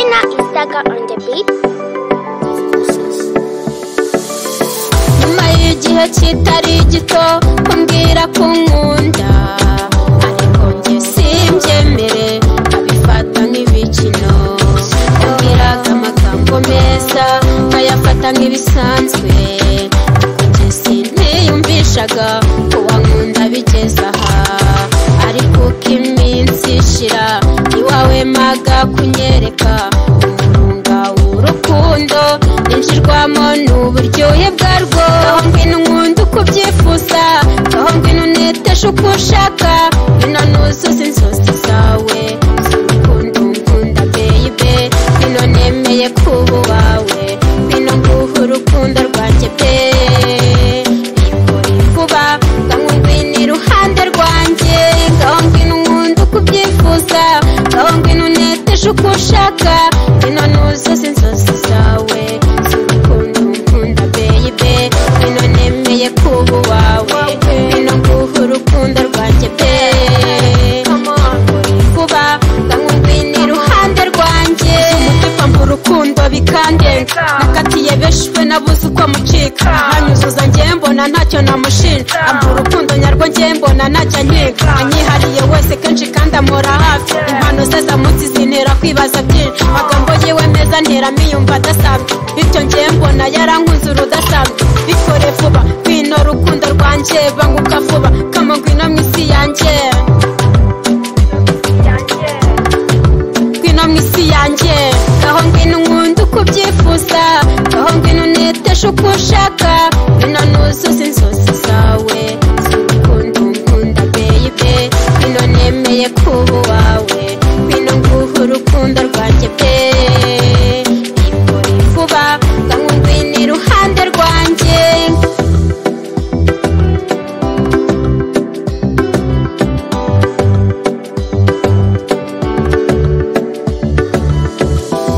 Dagger on the beat. nyuma y'igihe kitari gito kumbwira ko nkunda ariko njye simbyemere abifata nk'ibikino kumbwiraga amagambo meza nkayafata nk'ibisanzwe ariko njye sintiyumvishaga ko wankunda bigeze aha ariko uko iminsi ishira iwawe maga kunyereka umurunga w'urukundo ninjirwamo n'uburyohe bwarwo aho ngwino nkunda uko ubyifuza aho ngwino uneteshe uko ushaka ngwino nuzuze inzozi zawe sinkunda unkunda beyibe ngwino nemeye kuba uwawe ngwino nguhe urukundo rwanjye pe bikore vuba ngaho ngwino iruhande rwanjye ngaho ngwino nkunda uko ubyifuza ngaho ngwino uneteshe uko ushaka ngwino nuzuze inzozi zawe sinkunda unkunda beyibe ngwino nemeye kuba uwawe ngwino nguhe urukundo rwanjye pe vuba ngaho ngwino iruhande rwanjye umutima mba urukundo bikandenga nakatiye benshi we nabuze uko amucika nanyuzuza njye mbona ntacyo namushinja amba urukundo nyarwo njye mbona ntacyo ankiga anyihariye wese kenshi kandi amora hafi impano ze za munsi zintera kwibaza byinshi amagambo yiwe meza ntera miyumva adasanzwe bityo njye mbona yarankunze urudasanzwe bikore vuba ngwino rukundo rwanjye banguka vuba kama ngwino mu isi yanjye ngwino mu isi yanjye ngaho ngwino nkunda uko ubyifuza ngaho ngwino uneteshe uko ushaka ngwino nuzuze inzozi zawe sinkunda unkunda beyibe ngwino nemeye kuba uwawe ngwino nguhe urukundo rwanjye pe bikore vuba ngaho ngwino iruhande rwanjye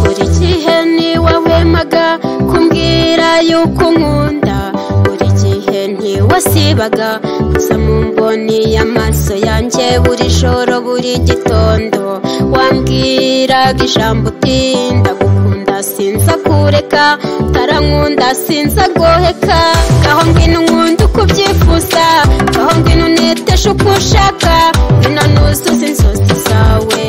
buri gihe niwe wemaga kumbwira yuko nkunda buri gihe ntiwasibaga gusa mu mboni y'amaso yanjye buri joro buri gitondo wambwiraga ijambo uti ndagukunda sinza kureka utarankunda sinza goheka ngaho ngwino nkunda uko ubyifuza ngaho ngwino uneteshe uko ushaka ngwino nuzuze inzozi zawe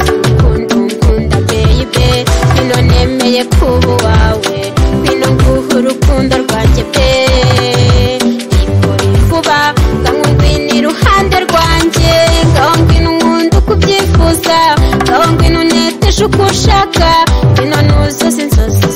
sinkunda unkunda beyibe ngwino nemeye kuba uwawe ngwino nguhe urukundo rwanjye pe bikore vuba ngaho ngwino iruhande rwanjye ngaho ngwino nkunda uko ubyifuza ngaho ngwino uneteshe uko ushaka ngwino nuzuze inzozi